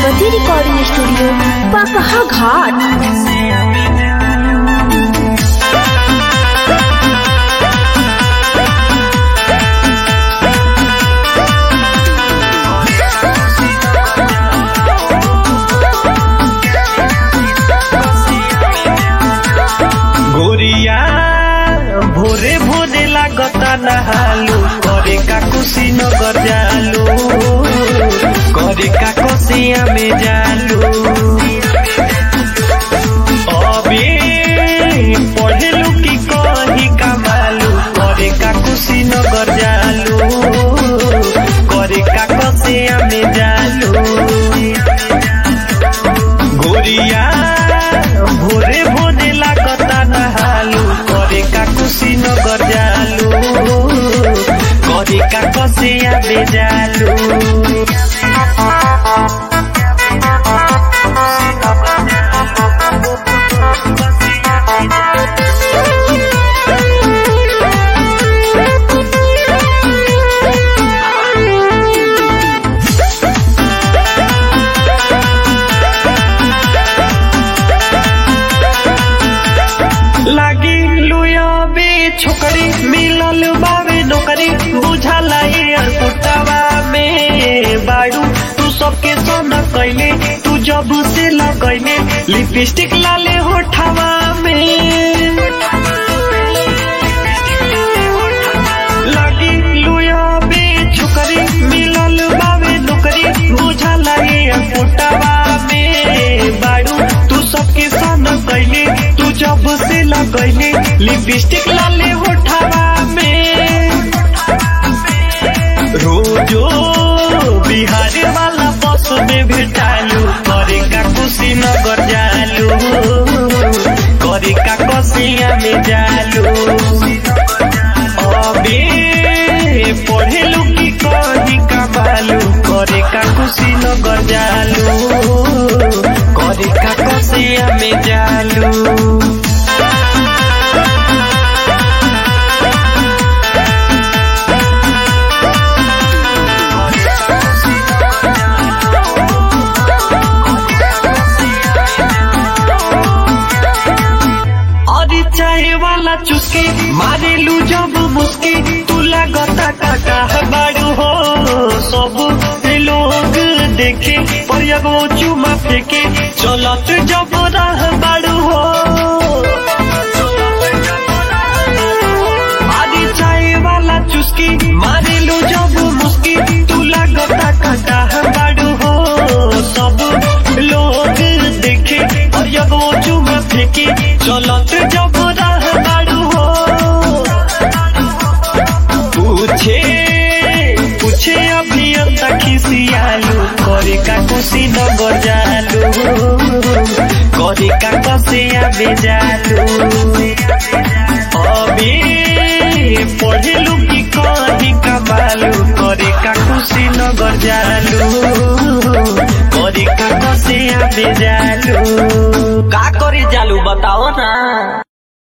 प्रगति recording studio पकहा घाट गोरिया भोरे भोरे लागता नहालू करे का कुशीनगर जालू करे का कोसिया में जालू अबे पढ़ेलू की कही कमालू करे का कुशीनगर जालू करे का कोसिया में जालू गोरिया भोरे भोरे लागता नहालू करे का कुशीनगर जालू करे का कसिया बेजालू लागी लुयाबे छोकरी मिलल बावे नौकरी बुझाला यार कुटावा में बाड़ू तू सबके सन कैले तू जब से लगैले लिपस्टिक लाले होठावा में लागी लुयाबे छोकरी मिलल बावे नौकरी बुझाला यार कुटावा में बाड़ू तू सबके सन कैले तू जब से लगैले लिपस्टिक लाले होठावा में रोजो बिहार वाला बस में भेटालू करे का कुशीनगर जालू करे का कसिया में जालू अबे पढ़ेलू की कही कमालू करे का कुशीनगर जालू करे का कसिया में जालू अरे चाहे वाला चुस्के मारे लू जब मुस्के तू लगता काटा बाड़ू हो सब लोग देखे पर एगो चुमा फेंके चलत जब रह बाड़ू हो अरे चाहे वाला चुस्के मारे लू जब मुस्के तू लगता काटा बाड़ू हो सब लोग देखे और एगो चुमा फेंके चलत जब रह बाड़ू हो पूछे पूछे अभी अंता खिसियालू करे का कुशी नगर जालू करे का कसिया बेजालू अबे पढ़ेलू की कही कमालू करे का कुशी नगर जालू करे का कसिया बेजालू का करी जालू बताओ ना